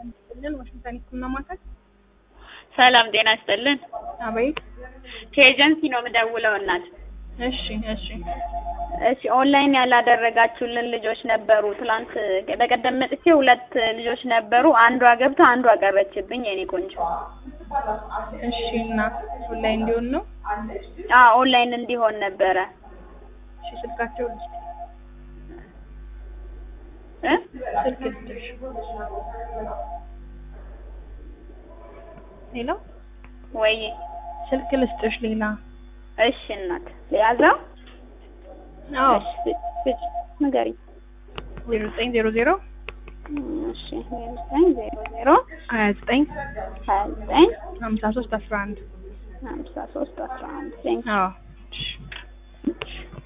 ይስጥልን። ዋሽንግተን ህክምና ማዕከል። ሰላም ጤና ይስጥልን። አቤት። ከኤጀንሲ ነው የምደውለው እናት። እሺ፣ እሺ። እሺ ኦንላይን ያላደረጋችሁልን ልጆች ነበሩ። ትላንት በቀደም መጥቼ ሁለት ልጆች ነበሩ። አንዷ ገብታ አንዷ ቀረችብኝ። የኔ ቆንጆ እሺ። እና ኦንላይን እንዲሆን ነው? አ ኦንላይን እንዲሆን ነበረ እሺ። ስልካቸው ልስጥ እ ስልክ ልስጥሽ። ሌላ ወይ ስልክ ልስጥሽ። ሌላ እሺ እናት ያዘው። አዎ፣ እሺ ስጭ- ስጭ ንገሪኝ። ዜሮ ዘጠኝ ዜሮ ዜሮ እሺ ዜሮ ዘጠኝ ዜሮ ዜሮ ሀያ ዘጠኝ ሀያ ዘጠኝ ሀምሳ ሶስት አስራ አንድ ሀምሳ ሶስት አስራ አንድ ቴንክ አዎ። እሺ